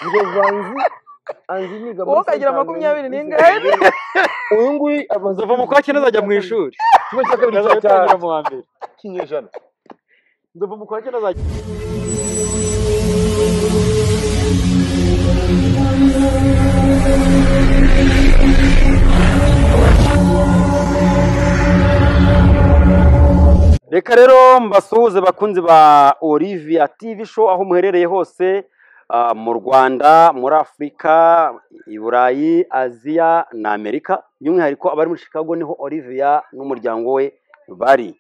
ngo vanzi anzi niga wowe ukagira makumyabiri n'ingahe uyu nguyu amaze kuva mu kwa cyenda azajya mu ishuri kimwe cya kabiri cya azatangira mu wa mbere kinyejana nzava mu kwa cyenda azajya reka rero mbasuhuze bakunzi ba Olivia TV show aho muherereye hose ah, mu Rwanda muri Afurika i Burayi Aziya na Amerika by'umwihariko abari muri Chicago niho Olivia n'umuryango we bari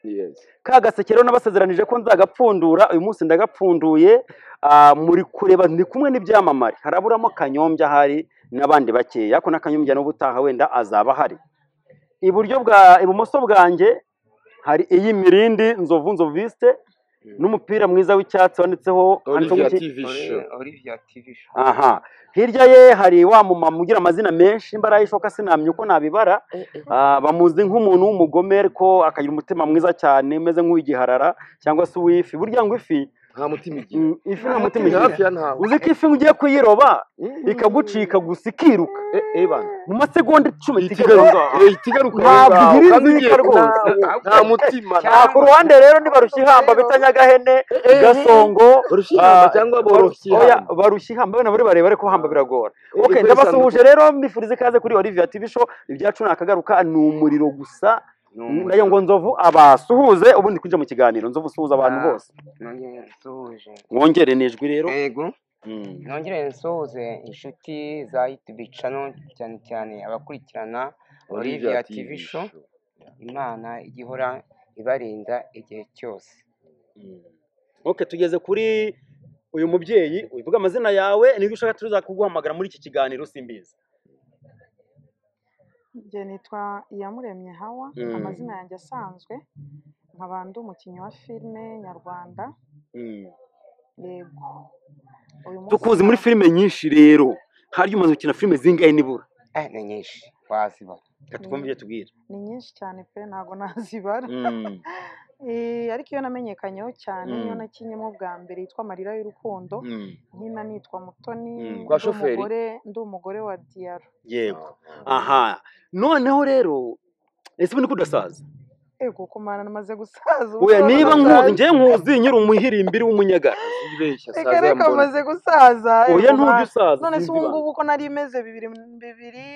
ka gaseke rero nabasezeranije ko nzagapfundura uyu munsi ndagapfunduye ah, muri kureba ndi kumwe n'ibyamamare haraburamo kanyombya ahari n'abandi bakeya ariko na kanyombya n'ubutaha wenda azaba ahari iburyo bwa ibumoso bwanjye hari iyi mirindi nzovu nzoviste n'umupira mwiza w'icyatsi wanditseho handitseho ngo iki? Olivia TV show. aha hirya ye hari wa mumama ugira amazina menshi imbaraga ishoka sinamye uko nabibara Ah, bamuzi nk'umuntu w'umugome ariko akagira umutima mwiza cyane umeze nk'uw'igiharara cyangwa se uw'ifi burya ngo ifi nta mutima igira mm, ifi nta mutima mutima hafi igira ya ntawe uzi ko ifi ugiye kuyiroba Mm. ikagucika gusa ikiruka Eh, eh, bana. mu masegonda icumi Itigaruka. itigaruka Eh, itigaruka. Ntabwo Ngaho, igira kandi inzika igiye- rwose. ntawe, nta mutima Ah, ku ruhande rero nibarushya ihamba bita nyagahene gasongo Rushihamba ah, cyangwa barushya boroshyihamba. ihamba. Oya, barushya ihamba bene muri barebare ko hamba biragora Eh, okay eh, ndabasuhuje rero mbifurize ikaze kuri Olivia TV show ibyacu ni akagaruka ni umuriro gusa nayo ngo nzovu abasuhuze ubundi kwinjira mu kiganiro nzovu usuhuza abantu Ah. bose Nongere nsuhuje. mwongere nijwi rero Yego. Mm. Nongere nsuhuze inshuti za YouTube channel cyane cyane abakurikirana Olivia TV show. Imana igihora ibarinda igihe cyose. Okay, tugeze kuri uyu mubyeyi uvuga amazina yawe nibwo ushaka tuza kuguhamagara muri iki kiganiro simbizi njye nitwa iyamuremye hawa Mm. amazina yanjye asanzwe nkaba ndi umukinnyi wa filime nyarwanda yego uyu munsi tukuzi muri filime nyinshi rero harya umaze gukina filime zingahe nibura Eh ni nyinshi wazibona. reka twumve ibyo tubwira ni nyinshi cyane pe ntabwo nazibara Mm. Eh, ariko iyo namenyekanyeho cyane niyo Mm. nakinyemo bwa mbere yitwa amarira y'urukundo Mm. nkina nitwa mutoni Mm. ndi Kwa shoferi? umugore ndi umugore wa diyaro yego aha noneho rero ese ubundi ko udasaza ego kumara namaze gusaza ubu oya ndabona niba nasaza. nkuzi njye nkuzi nyiri umuhirimbiri w'umunyagara reka reka amaze gusaza oya ego ntujya mwana. usaza none se sinzi ubu ibanga. ngubu uko nari meze bibiri bibiri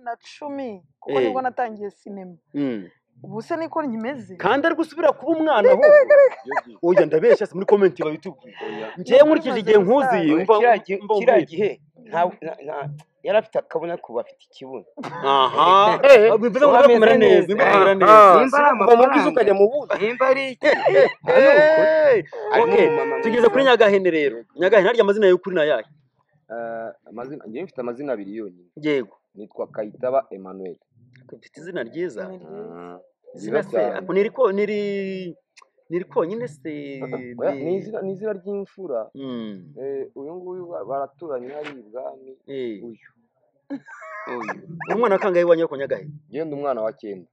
na cumi kuko Eh. nibwo natangiye sinema Mm. ubu se niko nkimeze kandi ari gusubira kuba umwana ahubwo oya ndabeshya se muri komenti babitubwira njyewe nkurikije igihe nkuzi Iyi mva Kiriya gi- mva kiriya nkwiye. gihe nta- na- na- yari afite akabona kuba afite ikibuno. aha Eh, bivuze ngo bamera neza bamera neza Ah, Nimba ari kuva mu bwiza amafaranga. ukajya mu bundi Nimba ari iki? Eh, Harimo okay, umumama mwiza. tugeze kuri nyagahene rero nyagahene harya amazina y'ukuri ni ayahe Eh, amazina njyewe mfite amazina abiri yonyine yego nitwa kayitaba emmanuel ufite izina ryiza Ni ryiza. izina se cyane. ariko niri ko- niri niri konyine se Oya, ni izina- ni izina ry'imfura Mm, Eh, uyu nguyu ba- baraturanye hari ibwami eh. uyu Uri umwana kangahe iwanyu ko nyagahene genda umwana wa cyenda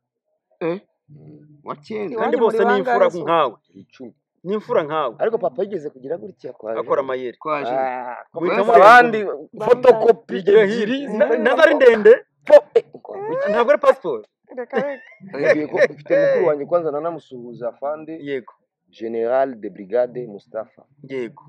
Eh? Mm, Wa kera. kandi muri bose ni bangahe imfura se? nkawe icumi ni imfura nkawe ariko papa yigeze kugira gutya kwa akora amayeri Twaje. Ah, Guhitamo abandi fotokopi ebyiri nazo ari ndende ntabwo ari pasiporo reka reka Ngiye ku- mfite mukuru wanjye kwanza nanamusuhuza afande yego general de brigade mustafa yego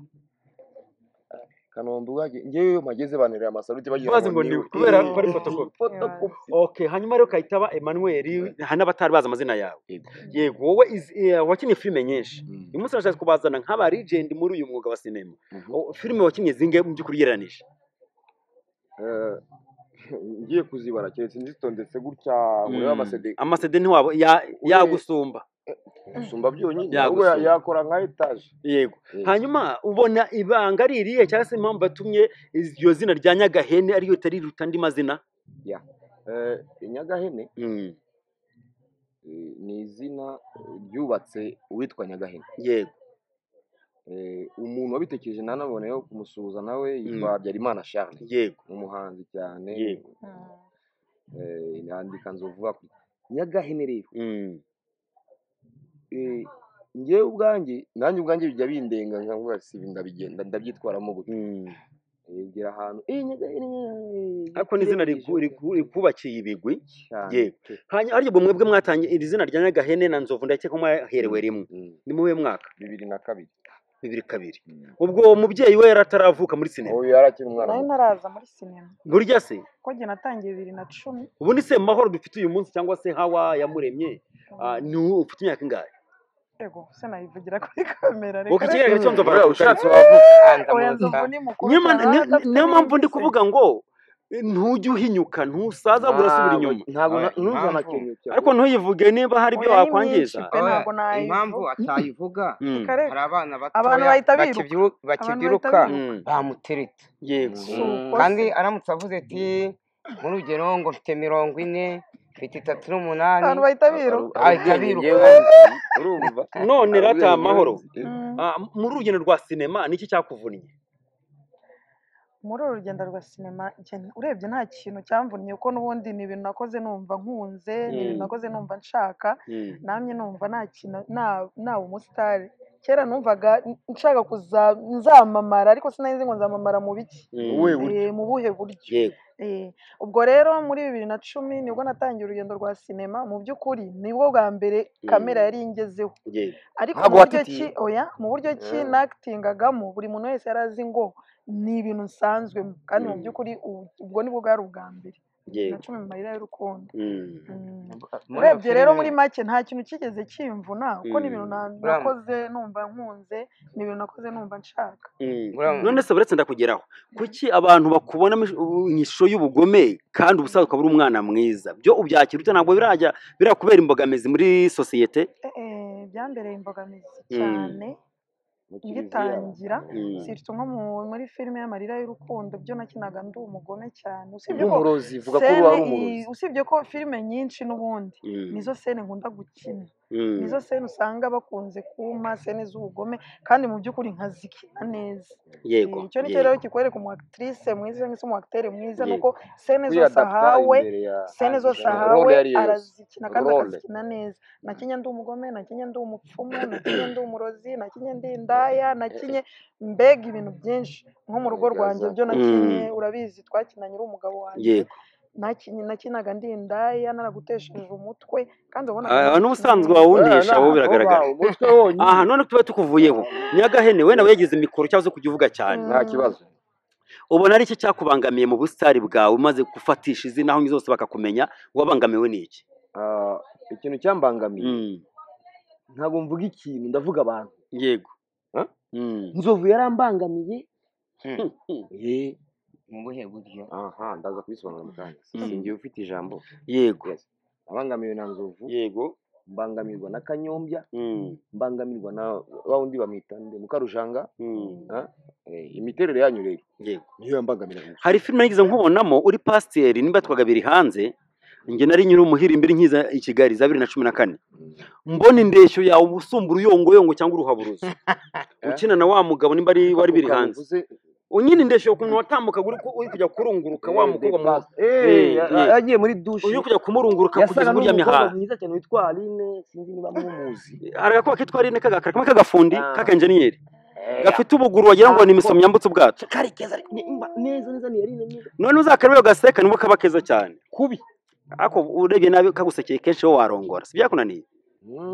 kanombe waje njyewe iyo mpageze banterera amasaruti bagira bazi ngo ndiwe kubera ko ari fotokopi fotokopi okay hanyuma rero kayitaba Emmanuel hari n'abatari bazi amazina yawe Yego. yego wowe is- eh, wakinnye filime nyinshi Mm. uyu munsi nashaka kubazana nk'aba legend muri uyu mwuga wa sinema O- filime wakinnye zingahe mu by'ukuri ugereranije Eh, ngiye kuzibara keretse nzitondetse gutya urebe amasede amasede ntiwabo ya- yagusumba gusumba byonyine Ya ahubwo ya- gusumba. yakora nka etaje yego Eh. hanyuma ubona ibanga ari irihe cyangwa se impamvu yatumye iryo zina rya nyagahene ariyo riruta andi mazina Eh, nyagahene Mm, eh, ni izina ryubatse uwitwa nyagahene yego Eh, umuntu wabitekereje nanaboneyeho kumusuhuza nawe yitwa habyarimana charles yego ni umuhanzi cyane Yego. Eh, yandika nzovuga ku nyagahene rero Mm, eh, njyewe ubwanjye nanjye ubwanjye bijya bindenga nkavuga si ibi ndabigenda ndabyitwaramo gutya mm, Eh, ugera ahantu "Eh, Nyagasani, ariko n'izina riku- yiturengije." riku- rikubakiye ibigwi cyane Yego. hanyuma ariko ubwo mwebwe mwatangiye iri zina rya nyagahene na nzovu ndakeka ko mwaherewe rimwe Mm. ni mu w'uyu mwaka bibiri na kabiri bibiri kabiri Mm. ubwo uwo mubyeyi we yari ataravuka muri sinema ubu yarakiri umwana nari muto. ntaraza muri sinema burya se kuko njye natangiye bibiri na cumi ubu ni se mahoro dufite uyu munsi cyangwa se hawa yamuremye ah, ni ubu ufite imyaka ingahe yego se nayivugira kuri kamera uko ikigaragara cyo nzovu Oya, aravuka ushatse ariko- wavuga hanze oya muza nzovu ni mukuru Niyo ma- cyane niyo- adafite niyo mpamvu ndi n'imvi se. kuvuga ngo eh, ntujye uhinyuka ntusaza burasubira Ntabwo- inyuma ntabwo Oya, na- ntuzana impamvu. kintu cyo ariko ntuyivuge niba hari ibyo Oya, ni wakwangiza myinshi pe. ntabwo nayivuga. impamvu atayivuga Mm. Karere. hari abana Abantu batoya bahita biruka. bakibyiru- bahita bakibyiruka biruka. Mm. bamutereta yego Si uko kandi se. aramutse avuze ati nk'urugero ngo mfite mirongo ine mfite itatu n'umunani abantu bahita biruka Ahita ubwenge biruka. ngewe nzi urumva none Hari rata ubwenge ngewe mahoro nzi. Eh, Mm. ah, muri urugendo rwa sinema niki cyakuvunnye muri uru rugendo rwa sinema njye- urebye nta kintu cyamvunye kuko n'ubundi ni ibintu nakoze numva nkunze ni ibintu Mm. nakoze numva nshaka Mm. namwe numva nta kintu nta- naba umusitari kera numvaga nshaka kuza- nzamamara ariko sinari nzi ngo nzamamara mu biki Mm. wowe Eh, buryo mu buhe buryo yego Eh, ubwo rero muri bibiri na cumi nibwo natangiye urugendo rwa sinema mu by'ukuri nibwo bwa mbere Mm. kamera yari ingezeho yego ariko Ntabwo mu buryo watitiye? ki oya mu buryo ki Mm. nakitingagamo buri muntu wese yari azi ngo ni ibintu nsanzwemo kandi mu Mm. by'ukuri ubu- ubwo nibwo bwari ubwa mbere bibiri na yego cumi mu mayira y'urukundo Mm. Mm. muri iyo urebye rero filime- muri make nta kintu kigeze kimvuna kuko ni ibintu Mm. na- Uriya- nakoze numva nkunze ni ibintu nakoze numva nshaka Mm. uriya- none se buretse ndakugeraho kuki abantu bakubona mu ishusho y'ubugome kandi ubusanzwe ukaba uri umwana mwiza byo ubyakira ute ntabwo birajya birakubera imbogamizi muri sosiyete Eh, eh, byambereye imbogamizi Mm. cyane mu kiliziya ngitangira Mm. sirtu nko mu- muri filime y'amarira y'urukundo byo nakinaga ndi umugome cyane usibye ko umurozi vuga ko sene wari iyi- umurozi usibye ko filime nyinshi n'ubundi Mm. nizo sene nkunda gukina Mm. nizo sene usanga bakunze kumpa sene z'ubugome kandi mu by'ukuri nkazikina neza yego Eh, icyo nicyo rero yego kikwereka umu actrice mwiza cyangwa se umu acteur mwiza Yego. ni uko sene zose kwiyadapta ahawe imbere ya sene zose ikintu role ahawe iyo ari yo yose arazikina kandi role akazikina neza nakinye ndi umugome nakinye ndi umupfumu nakinye ndi umurozi nakinye ndi indaya nakinye mbega ibintu byinshi nko mu rugo Mbega rwanjye za- byo nakinye Mm. urabizi twakinanye uri umugabo wanjye yego nakinye nakinaga ndi indaya naragutesheje umutwe kandi wabonaga Ah, nagukina n'ubusanzwe neza wawundisha wowe biragaragara bawe umutwe aha wonyine none tuba tukuvuyeho nyagahene we nawe yagize mikoro cyangwa se kugivuga cyane nta Mm. kibazo ubona ari iki cyakubangamiye mu busitari bwawe umaze gufatisha izina aho zose bakakumenya wabangamiwe n'iki Ah, ikintu cyambangamiye Mm. ntabwo mvuga ikintu ndavuga abantu yego Huh? Mm. nzovu yarambangamiye Hmm, Hmm. Eh, mu buhe buryo aha ndaza kubisobanura mu kanya Mm. singiye ufite ijambo yego Yes. abangamiwe na nzovu yego mbangamirwa na kanyombya Mm. mbangamirwa na wa wundi bamwita nde mukarujanga Mm. ah, eh, imiterere yanyu rero yego niyo yambangamira gusa hari filime nigeze nkubonamo uri pasiteri nimba twagabiri hanze njye nari nyiri umuhiri mbiri nkiza i kigali za bibiri na cumi na kane mbona indeshyo yawe uba usumba uruyongoyongo cyangwa uruhaburuzo ukina na wa mugabo nimba ari wari biri hanze ukamuvuze unyine indeshyo ukuntu watambukaga uri ku- uri kujya kurunguruka wa Eh, mukobwa de mu- passe. Eh, Eh, ya- eh. yagiye muri dushe uri kujya kumurunguruka kugeza yasaga umuryamye n'umukobwa hasi mwiza cyane witwa aline sinzi niba mumuzi hari agakuba kitwa rine kagakara kamwe k'agafundi Ah. k'akenjeniyeri Eh, gafite ubuguru wagira ngo ni imisomyo yambutse ubwato kari keza ariko ni- mba- neza neza ni aline mwiza none uzakarebe gaseka nibwo kaba keza cyane kubi ariko urebye nabi kagusekeye kenshi wowe warongora si byakunaniye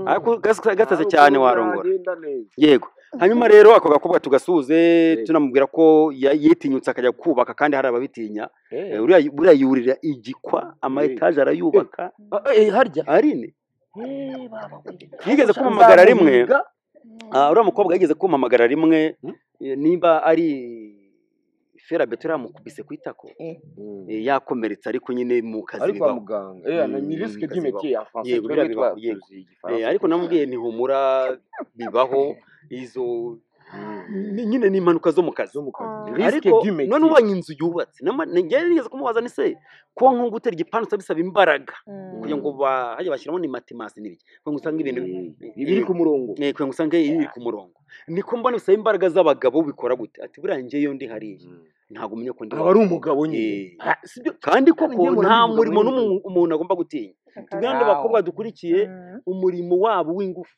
ariko gase- gatase cyane warongora agenda neza yego hanyuma rero ako gakobwa tugasuhuze Yego. tunamubwira ko ya- yitinyutse akajya kubaka kandi hari ababitinya Eh, Eh, uriya buriya yurira igikwa ama Eh. etaje arayubaka ah, eh, harya arine Eh, baba we. yigeze Nzamurega. kumpamagara rimwe Mm. Ah, uriya mukobwa yigeze kumpamagara rimwe Hmm? eh, nimba ari fera beto yamukubise ku itako Mm. eh, yakomeretse ariko nyine mu kazi ari kwa bibaho muganga eh ana Mm, ni risque kazi du métier en français Yego, twebwe biriya bibaho, yego. tuzi Eh, igifaransa ariko namubwiye ntihumura bibaho izo ni- nyine ni impanuka zo mu kazi zo mu kazi Mm. risque ariko du none métier ubonye inzu yubatse nama- ni- njyewe nigeze kumubaza ni se kuba nko gutera igipangu usaba bisaba imbaraga Mm. kugira ngo ba- hajya bashyiramo ni matemasi n'ibiki kugira ngo usange ibintu Eh, biri ku murongo Eh, kugira ngo usange ibi biri ku murongo niko mbona bisaba imbaraga z'abagabo bikora gute ati buriya njyewe ndi hariya Mm. ntabwo umenya ko ndi aba ari umugabo nyine Eh. Ah, sibyo kandi koko kandi njye mpora nta mbivuga murimo muri n'umu- umuntu agomba gutinya Akarere. tubwira n'abakobwa dukurikiye Mm. umurimo wabo w'ingufu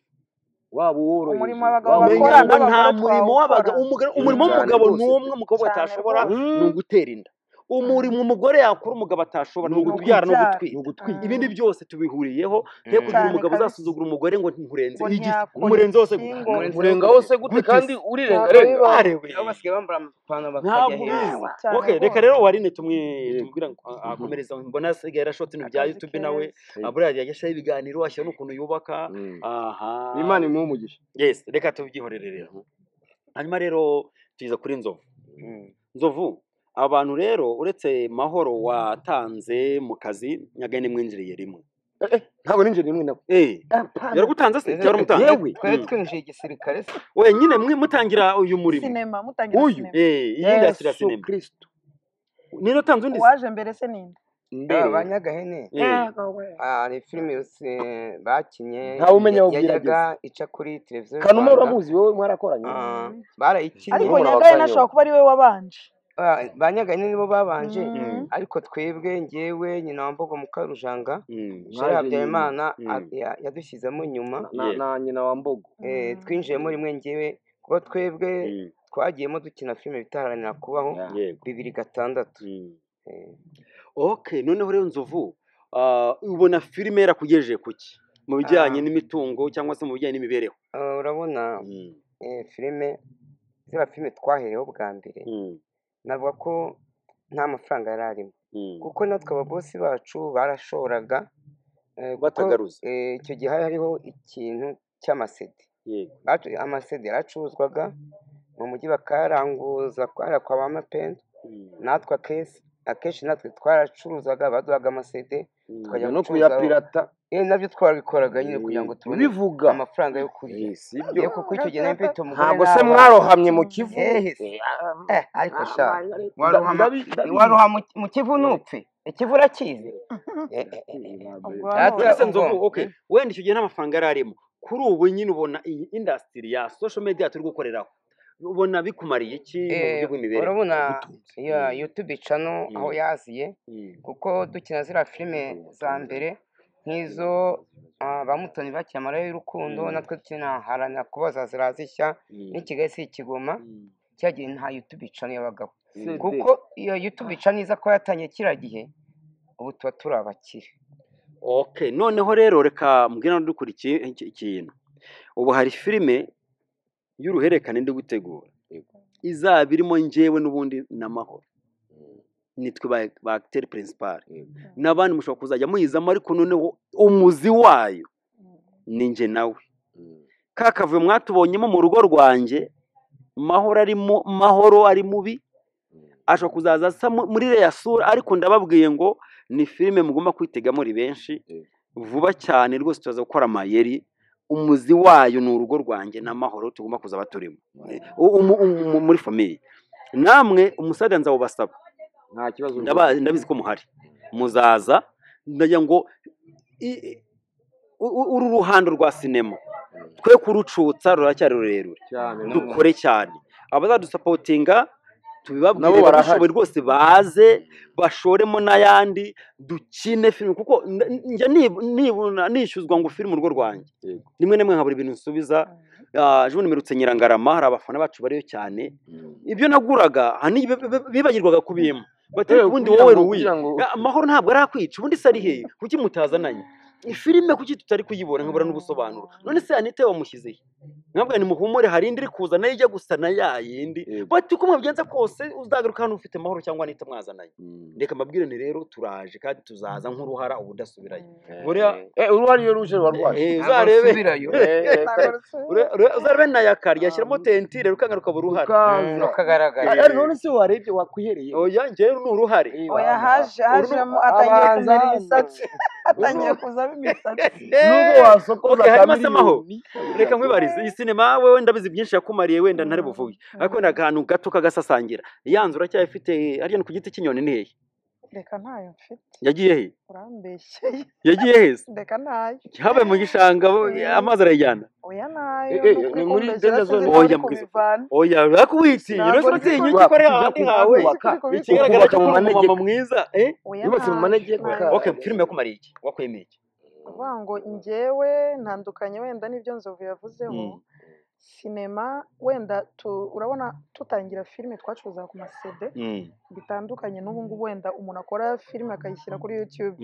waba uworoheje umurimo abagabo waba bakora uworoheje. menyana nta n'abagore murimo w'abaga twawukora. umugabo- Mm, umurimo cyane w'umugabo rwose ni umwe umukobwa Cyane atashobora rwose. ni ugutera inda umurimo umugore yakora umugabo atashobora ni Ni ugubyara no ni ukubyara. gutwita ugutwita Mm. ibindi byose tubihuriyeho Mm. ye kugira Cyane umugabo kabisa. uzasuzugura umugore ngo nkurenze Ngo igisi ntiyakora umurenze hose gute ikingo. Umurenze urenga gute? hose gute Gute kandi se? urirenga Ntabwo renga bibaho. barewe nabo basigaye bambara amapantaro bakajya ntabwo hejuru bizi Ntabwo cyane okay reka rwose. rero uwarine tumwe Yego. tumubwira ngo a- akomereze aho mbona asigaye yarashotse ibintu bya Akazi youtube nawe keza. Yego. buriya yagashyiraho ibiganiro ashyira n'ukuntu yubaka Mm. aha imana imuhe umugisha yes reka tubyihorere rero hanyuma rero tuza kuri nzovu Mm. nzovu abantu rero uretse mahoro watanze mu kazi nyagane mwinjiriye rimwe Eh, eh, ntabwo ninjye nimwe nawe Eh, yaragutanze se Ese cyangwa waramutanze yewe twari Mm. twinjiye igisirikare se wenyine mwe mutangira uyu murimo Sinema mutangira Uyu. sinema. Eh, iyindi yakira yesu sinema kirisito niyo utanze undi se Uwaje mbere se ninde? aba ba mbere nyagahene Eh. hari filime yose bakinnye ntawe umenya aho bwira yajyaga ageze ica kuri televiziyo y'u kanuma rwanda uramuzi wowe mwarakoranye Ah, Mm. barayikinnye Ariko Kanuma urabakanyeho. nyagahene ashobora kuba ari we wabanje. Ah, ba nyagahene nibo babanje Mm. Mm. ariko twebwe ngewe nyina wa mbogo mukarujanga Mm. sheri Naje nyuma habyarimana a- Mm. ya- yadushyizemo nyuma na, na, Yeah. na nyina wa mbogo eh, Mm. twinjiyemo rimwe ngewe kuko twebwe Mm. twagiyemo dukina filime bitaharanira kubaho Yeah. yego bibiri gatandatu Mm. Eh, okay noneho rero nzovu ah, ubona filime yarakugejeje ku ki mu bijyanye Ah. n'imitungo cyangwa se mu bijyanye n'imibereho ah, urabona Mm. eh, filime ziriya filime twahereyeho bwa mbere Mm. navuga ko nta mafaranga yari arimo Mm. kuko natwe ababosi bacu barashoboraga eh, kuko batagaruza eh, icyo gihe hari hariho ikintu cy'amasede yego Bacu- amasede yaracuruzwaga mu mujyi bakayaranguza kubera kwa ba mapeni Mm. natwe akenshi akenshi natwe twaracuruzaga baduhaga amasede Mm. tukajya kujya no gucuruza aho kuyapirata eh, nabyo twabikoraga nyine kugira ngo tubone bivuga amafaranga yo kurya Eh, sibyo iyo kuko icyo gihe nari mfite umugore ntabwo se n'abana mwarohamye mu kivu ehe se Eh, ah, Eh, ariko ah, sha Margaret, waroha ama- ndabi- ndabizi waroha mu mu kivu ntupfe ikivu urakizi Eh, eh, eh, eh. Ubwo data none uretse ubwo nzovu okay mm, wenda icyo gihe nta mafaranga yari arimo kuri ubu nyine ubona iyi indasitiri ya social media turi gukoreraho ubona bikumariye iki mu buryo eh, bw'imibereho urabona yagutunze ya Mm. youtube channel aho Mm. yaziye Mm. kuko dukina ziriya filime za mbere nk'izo ah, ba mutoni bakina amarayo y'urukundo Mm. natwe dukina haranira kubaza ziriya zishya Mm. n'ikigali si ikigoma Mm. cyagiye nta youtube channel y'abagabo Mm. cd kuko iyo youtube channel iza kuba yatangiye kiriya gihe ubu tuba turi abakire okay noneho rero reka mbwira n'udukurikiye iki- ikintu ubu hari filime y'uruhererekane ndi gutegura izaba irimo njyewe n'ubundi n'amahoro nitwe ba ba acteur principal n'abandi mushobora kuzajya muyizamo ariko noneho umuzi wayo ni njye nawe ka kavuyo mwatubonyemo mu rugo rwanjye mahoro arimo mahoro ari mubi ashobora kuzaza asa mu- muri iriya sura ariko ndababwiye ngo ni filime mugomba kwitega muri benshi Yego. vuba cyane rwose tuzaza gukora amayeri umuzi wayo ni urugo rwanjye n'amahoro tugomba kuzaba turimo Eh, u- umu- umu- muri famiye namwe umusaza nzawubasaba nta kibazo Ndaba- rwose ndabizi ko muhari muzaza ndagira ngo i- i- u- u- uru ruhando rwa sinema twe kurucutsa ruracyari rurerure cyane No, rwose dukore cyane abazadusapotinga nabo tubibabwire barahari babishoboye rwose baze bashoremo n'ayandi dukine filime kuko nda- njya nib- nibona nishyuzwa ngo filime urwo rwanjye Yego. rimwe na rimwe nkabura ibintu nsubiza Ah, ejo bundi mperutse nyirangarama hari abafana bacu bariyo cyane ibyo naguraga ahanini bi- bi- bibagirwaga kubimpa bati Eh, ariko ubundi kugira wowe ngo ruwi kugira ngo amahoro ntabwo arakwica ubundi se ari hehe kuki mutazananye filime kuki tutari kuyibona nkabura n'ubusobanuro none se anite wamushyize he mwabwa ni muhumure hari indi iri kuza nayo ijya gusa na ya yindi Yego. bati uko mwabigenza kose uzagaruka hano ufite amahoro cyangwa anite mwazananye Mm. reka mbabwire nti rero turaje kandi tuzaza nk'uruhara ubudasubirayo buriya Eh, eh, uruhari iyo ruje ruba rwaje eh, ntabwo uzarebe rusubirayo Eh, eh, Ntabwo kare. rusubira. ure- ure- uzarebe na ya kari yashyiramo tentire rukanga rukaba uruhara Mm, rukaza rukagaragara Eh, eh, none se warebye wakwihereye oya njyewe ni uruhare Eh, Oya bana. haje Uru- hajemo atangiye abanza kumera hano imisatsi. Atangiye kuzamo imisatsi. nubwo wasokoza okay ka hanyuma se amaho miliyoni reka nkwibarize iyi sinema wowe ndabizi byinshi yakumariye wenda ntare Mm, buvuge mm. ariko ni akantu gato kagasasangira yanzu uracyafite ariya ni ku giti cy'inyoni ni hehe Reka ntayo mfite. yagiye he Urambeshyeye. yagiye heze Reka ntayo. habaye mu gishanga bo- Eh. amazi arayijyana Oya Eh, nayo eh, ni ukuri ni muri kumbeshyera danger sinzi zone ko uri oya mbwira kubivana. oya ariko witinya Ntabwo uretse nzi utinya ko uri uki kuri twakujya ahandi hawe ntabwo nzi ko kuhubaka uri kubikora. ikigaragara ukubaka cyo mu uri umumama manegeka mwiza eh Oya yubatse mu ntayo manegeka ntayo. okay filime yakumariye iki wakwemeye iki kuvuga ngo njyewe ntandukanye wenda n'ibyo nzovu yavuzeho sinema wenda tu- urabona tutangira filime twacuruzaga ku masede bitandukanye n'ubu ngubu wenda umuntu akora filime akayishyira kuri yutube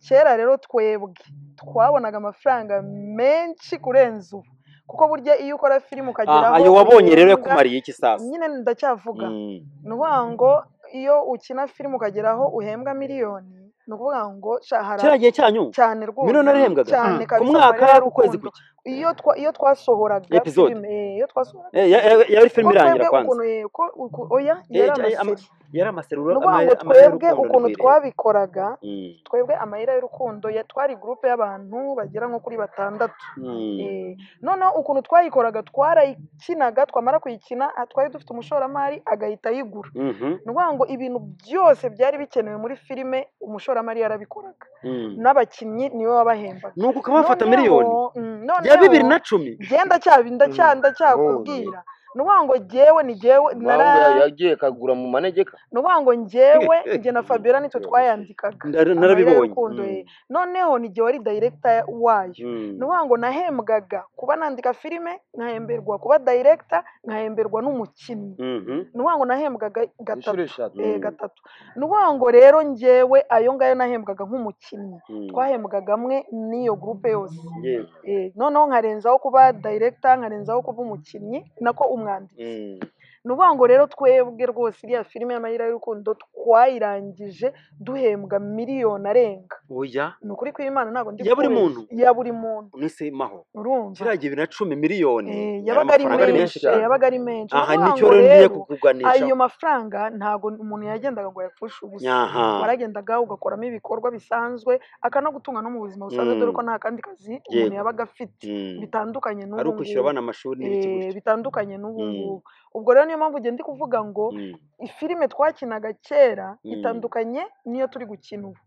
kera rero twebwe twabonaga amafaranga menshi kurenza ubu kuko burya iyo ukora filime ukagera aho ayo wabonye rero uyirunda, yakumariye iki sasa nyine ndacyavuga Mm. ni ukuvuga ngo iyo ukina filime ukagera aho uhembwa miliyoni ni ukuvuga ngo sha hari kiriya gihe cyanyu cyane rwose Miliyoni yarahembwaga? cyane Mm. Ku kabisa mwaka, Mariya ku kwezi Rukundo. kuki? iyo twa- iyo twasohoraga Episode. filime eh, iyo twasohoraga Eh, ya- ya- yari ko filime irangira twebwe kwanza ukuntu eh, ko uku- oya Eh, yari cy- ama- amaseri yari amaseruro ni ukuvuga ama- ngo amayeri twebwe y'urukundo ukuntu ntirwireba. twabikoraga Mm. twebwe amayira y'urukundo ya- twari gurupe y'abantu bagera nko kuri batandatu Mm. Eh, noneho ukuntu twayikoraga twarayikinaga twamara kuyikina ah, twari dufite umushoramari agahita ayigura Mhm. ni ukuvuga ngo ibintu byose byari bikenewe muri filime umushoramari yarabikoraga Mm. n'abakinnyi niwe wabahembaga nuko ukaba wafata Noneho- miliyoni mm, ya bibiri noneho na cumi genda cyabi ndacya ndacyakubwira ni ukuvuga ngo jyewe ni jyewe nara Impamvu yagiye kagura mu manegeka ni ukuvuga ngo njyewe njye na Fabiola nitwe twayandikaga Ndara- amarira narabibonye y'urukundo Mm. ye noneho ni jye wari dayirekita wayo Mm. ni ukuvuga ngo nahembwaga kuba nandika filime nkahemberwa kuba dayirekita nkahemberwa n'umukinnyi Mhm. ni ukuvuga ngo nahembwaga inshuro gatatu eshatu eh, Mm. gatatu ni ukuvuga ngo rero njyewe ayo ngayo nahembwaga nk'umukinnyi Mm. twahembwaga amwe n'iyo gurupe yose Yewe. Eh, noneho nkarenzaho kuba dayirekita nkarenzaho kuba umukinnyi nako umwanditsi Mm. ni ukuvuga ngo rero twebwe rwose iriya filime y'amayira y'urukundo twayirangije duhembwa miliyoni arenga oya ni ukuri kw'imana ntabwo ndi Ya buri kukubeshya. muntu? ya buri muntu unise maho urumva kiriya bibiri na cumi miliyoni Eh, yari yabaga ari amafaranga ari menshi menshi eh, cyane yabaga ari menshi aha Ni nicyo ukuvuga ngo rero ngiye rero ayo kukuganishaho mafaranga ntabwo umuntu yagendaga ngo ayapfushe ubusa aha waragendaga ugakoramo ibikorwa bisanzwe akanagutunga no mu buzima busanzwe Mm. dore ko nta kandi kazi umuntu Yego. yabaga afite Mm. bitandukanye ari n'ubu ukwishyura ngubu abana amashuri n'ibiki Eh, gutyo bitandukanye n'ubu Mm. ngubu ubwo rero niyo mpamvu ngenda kuvuga ngo Mm. ifilime twakinaga kera Mm. itandukanye n'iyo turi gukina ubu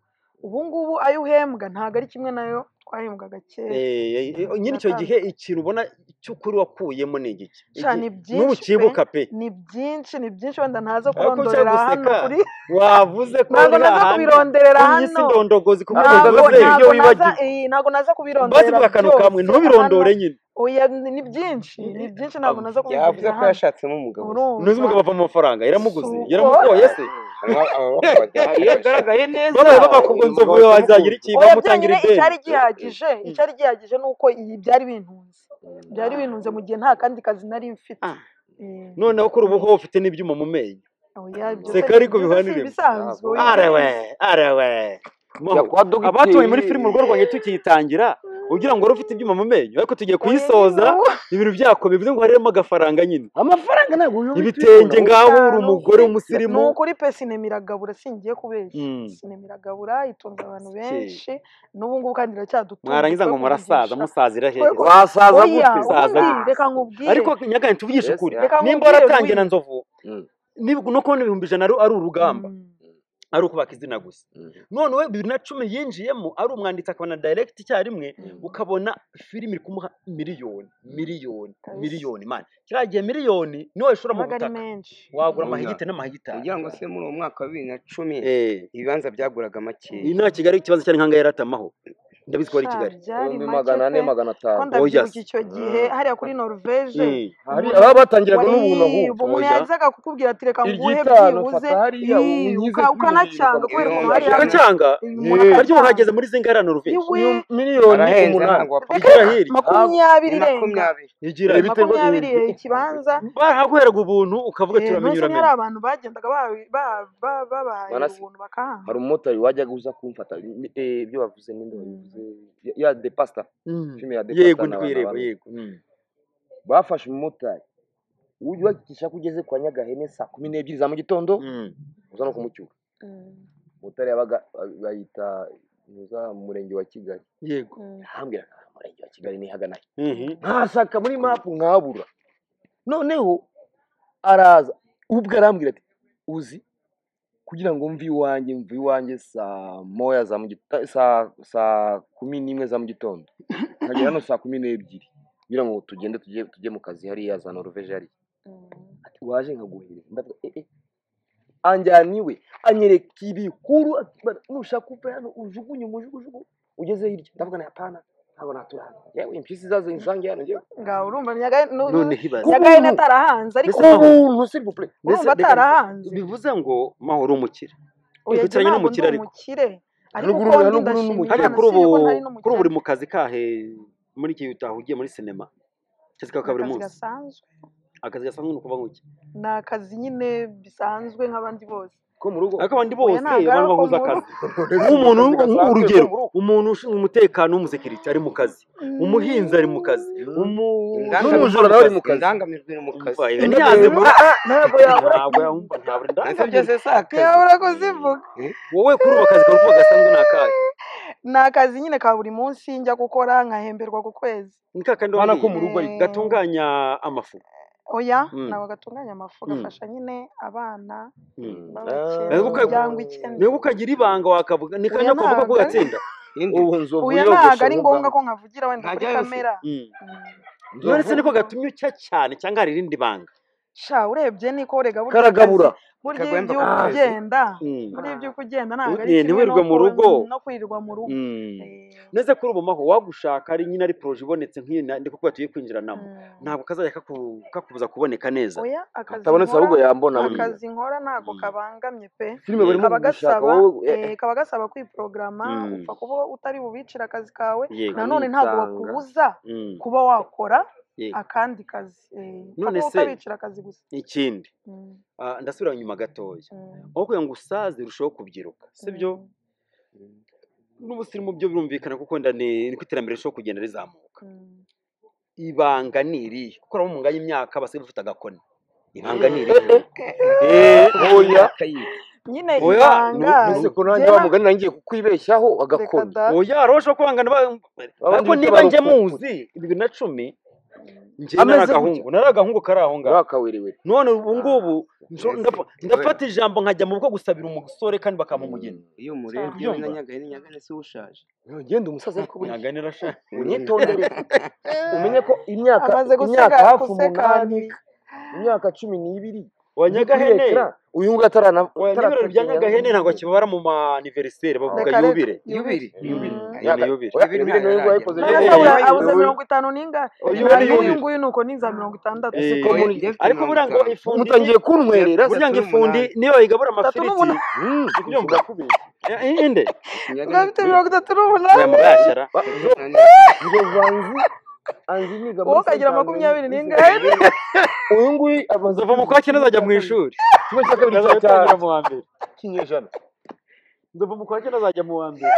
ubu ngubu ayo uhembwa ntabwo ari kimwe nayo twahembwaga kera Eh, eh, eh, nyine icyo gihe biratandukanye. ikintu ubona cy'ukuri wakuyemo ni igiki sha Iki- ni n'ubu byinshi pe ukibuka pe ni byinshi ni byinshi wenda ntaza ariko ushaka kurondorera hano guseka kuri wavuze ko ntabwo uri naza hahandi kubironderera kuri iyi si hano ndondogozi ku buryo ntabwo bivuze ntabwo naza eh, ntabwo naza bazi kubironderera bwa kantu kamwe byose hano ntubirondore nyine oya ni ni byinshi ni byinshi ntabwo naza yavuze kubivugira ko hano yashatsemo umugabo se ntuzi urumva umugabo ava mu mafaranga yaramuguze Suko. yaramugoye se Aba- ababakobaga barabashaka yagaragaye neza babaye bavuga ngo umugabo nzovu yawe wazagira utamukunze iki oya bamutangira byonyine ideni icyari gihagije icyari gihagije ni uko iyi byari bintunze byari bintunze mu gihe nta kandi kazi nari mfite Ah. Eh, noneho kuri ubu ho ufite n'ibyuma mu menyo oya ibyo se seka ni ariko byiza si bivaniremo ibisanzwe Ntabwo. wigeze arewe arewe Jya Maho, kwa dogiteri. abatuye muri filime urugo rwanjye tukiyitangira ugira ngo wari ufite ibyuma mu menyo ariko tugiye kuyisoza ibintu byako bivuze ngo harimo agafaranga nyine amafaranga ntabwo uyu ibitenge ngaho uri umugore ni w'umusirimu ukuri pe sinema iragabura singiye kubeshya Mm. sinema iragabura itunze abantu Si. benshi n'ubu ngubu kandi iracyadutunga mwarangiza ngo twebwe murasaza umugisha. musazira hehe Twebwe- wasaza oya gute Saza ubundi gute? reka nkubwire ariko nyagani tuvugishe Mbese, ukuri ah. reka nimba nkubwire waratangiye Louis. na nzovu Mm. nib- no kubona ibihumbi ijana ari ari urugamba Mm. ari ukubaka izina gusa Mm. none we bibiri na cumi yinjiyemo ari umwanditsi akaba na direct icyarimwe Mm. ukabona filime iri kumuha miliyoni miliyoni Kabisa. miliyoni mani kiriya gihe miliyoni niwe wayishora mu yabaga ari butaka menshi wagura Mm. amahigite n'amahigitari kugira ngo se muri uwo mwaka wa bibiri na cumi Eh, ibibanza byaguraga makeya iyi nta kigali ikibazo cyari nk'aho yaratamaho ndabizi ko ari i Sha, kigali byari ibihumbi make magana ane pe magana ko atanu ndabyibuka Oya. icyo gihe hariya kuri norvege Mm. hari umuntu- ababa batangiraga n'ubuntu wari ahubwo umuntu Oya. yazaga kukubwira ati reka nguhe iryitanu byibuze fata hariya ii, unyize kuri uka- bibiri ukanacyanga kubera ukuntu Ibihumbi hariya ijana. ukacyanga umuntu ariko Yeee. akacyanga hageze muri zingana norvege iwe Iyo miliyoni arahenze umunani ntabwo wapfa reka igira reka hirya makumyabiri ni irenga makumyabiri igira Eh, biterwa- makumyabiri eh, ikibanza barahagweraga ubuntu ukavuga ati eh, uramenye ntuzi niba hari uramenye abantu bagendaga babahaye ba, ba, babahaye Manase, ubuntu bakahanga hari umumotari wajyaga uza kumfata ni- eh, ibyo wavuze ninde wabivuze Ya- ya de pasta Mm. filime ya de pasta yego na ndi abantu kuyireba abantu yego Mm. bafashe umumotari wubakisha ko ugeze kwa nyagahene saa kumi n'ebyiri za mu gitondo Mm. uza no kumucyura Mm, umumotari yabaga bayita muza mu murenge wa kigali yego mm. arambwira "Ah, umurenge wa kigali nihagana he?" Mhm. nkashaka muri mapu nkabura noneho araza ubwo arambwira ati uzi kugira ngo mve iwanjye mve iwanjye saa moya za mu gitondo saa saa kumi n'imwe za mu gitondo nkagera hano saa kumi n'ebyiri kugira ngo tugende tujye tujye mu kazi hariya za noruveje hariya Mm. ati waje nkaguhereza ndavuga eh eh anjyana iwe anyereka ibikuru ati, "Bara, nushaka uve hano ujugunye umujugujugu ugeze hirya ndavuga na pana ntabwo natura hano yewe impyisi zazo insange hano njyewe ngaho urumva nyagahe nu- noneho ibaze nyagahe atarahanze ariko Mbese- ubuntu sirivupure urumva reka- atarahanze bivuze ngo mahoro umukire oya Reka jye utaranye ntabwo n'umukire ndi ariko. umukire ariko Haruguru- uko ndi haruguru ndashima n'umukire. harya imana kuri si ubu yuko ntari n'umukire kuri ubu uri mu kazi kahe muri iki gihe utaha ugiye muri sinema akazi ni ka buri akazi munsi gasanzwe akazi gasanzwe ni ukuvuga ngo iki ni akazi nyine bisanzwe nk'abandi bose ko mu rugo ariko abandi Oya, bose ntabwo ari abantu uko bahuza mu akazi Uretse nk'umuntu mu kazi gasanzwe, urugero ko mu rugo. umuntu ushinzwe umutekano w'umusekirite ari mu kazi umuhinzi ari mu kazi Mm. n'umujura N'umujura nawe ari mu kazi indangamirwa iri mu kazi Umva, ntiyazi Indangamirwa. vuba Ah, ah, ntabwo yabura ntabwo yumva ntabura nabyo indangamirwa byose si akazi ntiyabura kuzivuga wowe kuri ubu akazi kawe uko gasanzwe ni akahe ni akazi nyine ka buri munsi njya gukora nkahemberwa ku kwezi ni kakandi Bana ko wambwiye mu rugo ariko. gatunganya amafu oya Mm. ntabwo gatunganya amafu Mm. gafasha nyine abana Mm. babakene Ntabwo ukag- imiryango nawe ikennye ukagira ibanga wakavuga ni Oya, kanya kuvuga ko ntabwo ari- gatsinda indi ubu nzovu oya ntabwo yogoshe ari ngombwa ko nkavugira wenda kuri Ntajyayo se. kamera Mm. Mm. none se nzovu niko gatumye ucya cyane cyangwa hari irindi banga sha urebye niko urega burya karagabura akazi burya iyo Kagwemba ku ubyuka kazi. ugenda Mm. burya iyo ubyuka ugenda ntabwo ari Ni- kimwe no ntiwirirwe mu ku- rugo. no kwirirwa mu rugo Mm. Eh, neze kuri ubu maho wagushaka ari nyine ari poroje ibonetse nk'iyi na- ndiko kuba tugiye kwinjiranamo mm. ntabwo kazajya kaku- kakubuza kuboneka neza oya akazi atabonetse ahubwo nkora yambona buriya akazi nkora ntabwo Mm. kabangamye pe filime barimo kaba gushaka gasaba wowe eh, eh, eh, kaba gasaba kwiporogaramu Mm. upfa kuba utari bubicire akazi kawe yego nanone ntabwo Aritanga. bakubuza Mm. kuba wakora yego akandi kazi eh, upfa None kuba se- utabicira akazi gusa ikindi Mm, ah, ndasubira inyuma gatoya mm, aho kugira ngo usaze urusheho kubyiruka sibyo mm, n'ubusirimu byo birumvikana kuko wenda ni niko iterambere risho kugenda rizamuka mm. ibanga ni irihe kuko urabona mu nganya imyaka abasore bafite agakoni ibanga ni eh, irihe eh, oya nyine Oya, ibanga nu- none nu- se ko nanjye jyewe- wa mugani nangiye kukwibeshyaho reka agakoni da oya aroshe kwangana ba- ariko bita niba njye barokoko. muzi bibiri na cumi njye Ameze nari gutya. agahungu nari agahungu kari aho ngaho urakawerewe none ubu ngubu mbese, njo- ndapa- ndafata ijambo nkajya mu bukwe gusabira umusore kandi bakampa umugeni iyo umurebye we Ubyumva? na nyagahene nyagahene si we ushaje ugenda umusaza ariko buriya nyagane irashaje unyitondere umenye ko imyaka amaze imyaka guseka hafi umunani gusekaniye imyaka cumi n'ibiri wa iri kuri nyagahene ekara uyu nguyu atarana oya n'ibirori bya nyagahene ntabwo ataratagira kibabara mu maniveriseri bavuga Reka, reka, yubire yubire. yubiri yubire iyo Mm. ni Imyaka- yubire oya, Yubiri yubire niyo nguyu ntaragera. wayikoze none nyine se Eh, bura- eh, abuze yubire mirongo itanu n'ingahe oya yubire hanyuma uyu yubire nguyu ni uko ni za mirongo itandatu ese ko Eh, muri njye mfite ariko mirongo buriya ngo itanu ifundi mutangiye kuntwerera Tatu burya ngo ifundi n'umunani. niyo yigabura Tatu amafiriti n'umunani. uri kubyumva kubeshya Eh, eh, inde ngo nyagahene afite mirongo itatu n'umunani oya mugashara tatu nani nzovu anzi anzi niga wowe muri ukagira santanzaniya makumyabiri muri n'ingahe santanzaniya uyu nguyu amaze nzava mu kwa cyenda azajya mu ishuri kimwe cya kabiri cya ntazatangira mu wa mbere kinyejana nzava mu kwa cyenda azajya mu wa mbere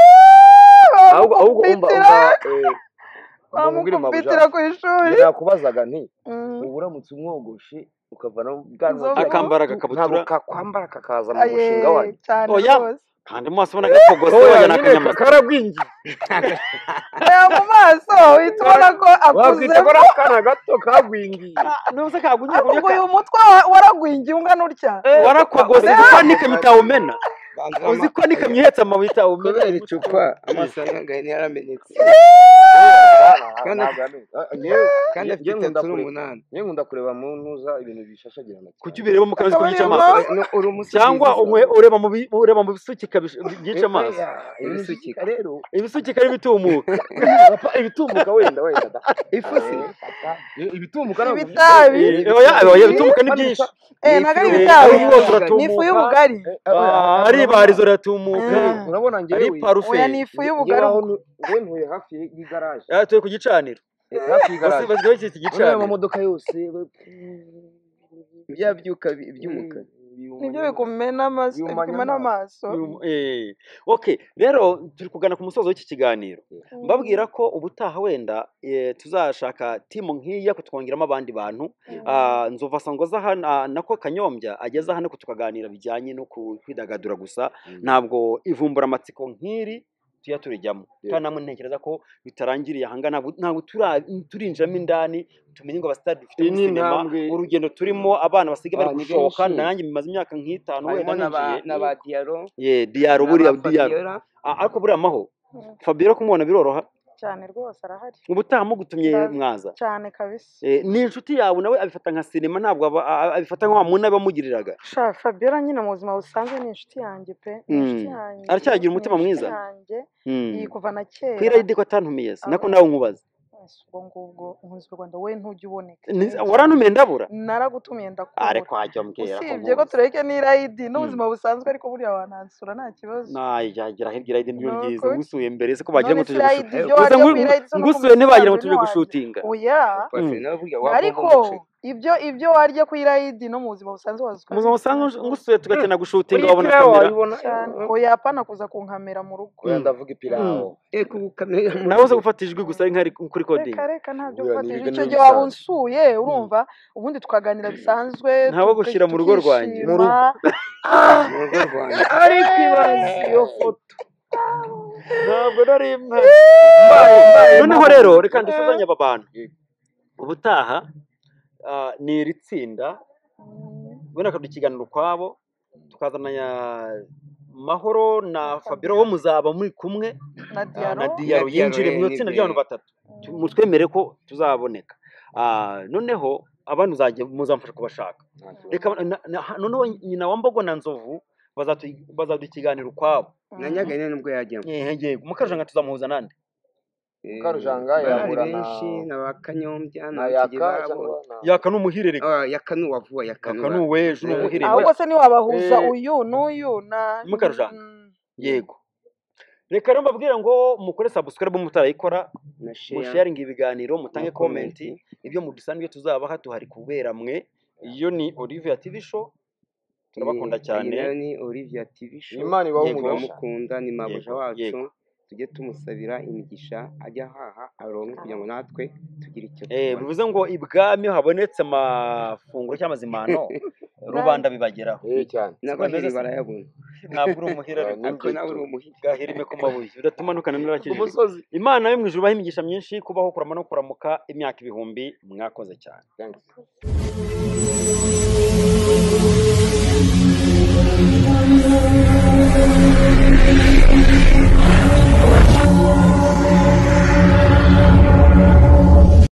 ahubwo ahubwo umva bamukubitira umva eh, umva nkubwire bamukubitira mabuja ku ishuri njye nakubazaga nti Mm. ubu uramutse umwogoshe ukavanamo ubwanwa Nzovu. akambara bw'agatutu, ntabwo agakabutura kakwambara kakaza mu aye mushinga wanyu cyane oya rwose kandi mu maso ubona gatogose oya wagira ni nyine akanyamasyo karagwingiye reba mu maso uhita ubona ko wakwita ko akuzemo ari akana gato kagwingiye n'ubu se kagugiye ariko ngo kureka uyu mutwe wa- waragwingiye ungana utya warakogose Oya. uzi ko n'ikamyo itawumena banza uzi ama- ko n'ikamyo ihetse amabuye itawumena kubera icupa amaso ya nyagahene yaramenetse Kandi afite- kandi afite njye nkunda tatu kureba n'umunani njye nkunda kureba mu ntuza ibintu bishashagirana kuki ubirebamo kandi uzi ko Akaba byica amaso ariyo mpamvu. Oya, no- uri umusukizi cyangwa unywe ureba mu bi- ureba mu bisukika bish- byica amaso oya ibintu bisukika rero ibisukika n'ibitumuka Papa, ibitumuka wenda wenda da ifusi Eh, papa, i- ibitumuka ntabwo ibitabi byica. Eh, oya oya ibitumuka ni Kandi byinshi bisa- eh ni ifu ntabwo ari Eh, ibitabi ari y'ubugari umwotsi ni ifu uratumuka y'ubugari eh, eh, oya, ah, ari urabona ibarizo riratumuka eh, Mm. urabona ari njyewe oya parufe ni ifu nge- ngewe y'ubugari aho ubwo ntu- ngewe ntuye hafi y'igaraje Ah, turi ku gicaniro Eh, hafi basi y'igaraje basi basi iki noneho ayo gicaniro mamodoka yose bya byuka bi- by'umukara nibyo bikumena amaso bihumanya bikumena amaso Yum- eh. okay rero turi kugana ku musozo w'iki kiganiro Mm. mbabwira ko ubutaha wenda eh, tuzashaka timu nk'iya kutwongeramo abandi bantu Mm. Ah, nzova sangoza hano ah, nako kanyombya ageze hano tukaganira bijyanye no ku- kwidagadura gusa ntabwo ivumbura amatsiko nk'iri tujya turijyamo kandi namwe ntekereza ko bitarangiriye ahanga ntabwo ntabwo tura- turinjiramo indani tumenye ngo abasitari dufite iyi muri ni sinema intambwe urugendo turimo abana basigaye bari Ah, ni gushoka benshi. nanjye bimaze imyaka nk'itanu harimo wenda na ba ninjiye na ba diyaro ye diyaro na ba buriya diyaro fabiola Ah, ariko buriya amaho fabiola kumubona biroroha cyane rwose arahari ubutaha mugutumye Ndazi. mwaza cyane kabisa Eh, ni inshuti yawe nawe abifata nka sinema ntabwo aba- a- abifata nka wa muntu abamugiriraga sha fabiola nyine mu buzima busanzwe ni inshuti yanjye pe ni inshuti Mm. yanjye Aracyagira ni umutima inshuti mwiza? yanjye Mm. iyi kuva na kera ku irayidi ko atantumiye si nako Aba- nawe nkubaza Ese ubwo ngubwo nkunzwe rwanda we ntujya uboneka Ni- warantumiye ndabura naragutumiye are ndakubura kwajya mbwira usibye ko tureke n'irayidi n'ubuzima busanzwe ariko burya wanansura nta kibazo nayagira hirya irayidi niryo Nuko ryiza iki? ngusuye mbere se ko bagira ngo None tuje Irayidi gushutinga gusa ngu- ngusuye ntibagira ngo ibyo wariye ku Irayidi se no kumusanze tuje ntiwagira. gushutinga oya Pasi nawe burya ariko wagomba umuceri ibyo ibyo warya ku irayidi no mu buzima busanzwe wazi ko ari umuzima usanzwe igitsina gore. ngusuye tugakina gushutinga wabona Ipirawu kamera wayibona cyane oya apana kuza kunkamera mu rugo oya ndavuga ipirawu reka ubu kamera nawe uza gufata ijwi gusa ari nk'ari kuri reka kodingi reka ntabyo Guhura gufatira n'ibiryo icyo ni gihe waba ibisanzwe. unsuye urumva ubundi tukaganira bisanzwe Nta wo tuka- gushyira mu rugo rwanjye. Mu rugo. tukishima. mu rugo rwanjye ariko ibanza iyo foto ntabwo nari mpari mbaye mbaye noneho mpamvu. rero reka dusuzanye aba bantu ubutaha ah, ni iri tsinda wenda bakaduha ikiganiro ukwabo tukazana ya mahoro na fabiro bo muzaba muri kumwe na Ah, diyaro na diyaro Na Diallo, yinjire mu eh, itsinda ni ry'abantu be. batatu Tu- mu- twemere ko tuzaboneka Ah, noneho abantu uzajya muzamfasha kubashaka reka ba- na- na- noneho nyina wa mbogo na nzovu bazatu- bazaduha ikiganiro ukwabo na nyagane nubwo yajyamo yego mukajanga tuzamuhuza nande Eh, Karujanga barahari yahura na- benshi na ba kanyombya na nayaka mutegerabo cyangwa na- yaka ni umuhirereka Ah, yakanuwa vuba yakanuwa yaka ni uweje ni Eh, umuhirereka ahubwo se ntiwabahuza Eh, uyu n'uyu na Mukarujanga. Mm. yego reka rero mbabwire ngo mukore subscribe mutarayikora na sheya musharinga ibiganiro mutange Na komenti komenti. ibyo mudusanzwe tuzabaha duhari kubera mwe iyo ni Olivia TV show turabakunda Eh, cyane iyi nayo ni olivia tv show Imana ibahe Yego. umugisha. turamukunda ni mabuja Yego, wacu yego. tujye tumusabira imigisha ajya ahaha aronke kugira ngo natwe tugire icyo Eh, tubona bivuze ngo ibwami iyo habonetse amafunguro cyangwa izimano rubanda bibageraho eh, cyane n'abaheri Sibameze se? barayabona ntabwo uri umuhira Ah, ariko ni ariko byo nawe tu. uri umuhigi bwahirime ku mabuye udatumanuka ku n'arakijijwe musozi imana yo mu ijuru ibaha imigisha myinshi kubaho kurama no kuramuka imyaka ibihumbi mwakoze cyane Thanks.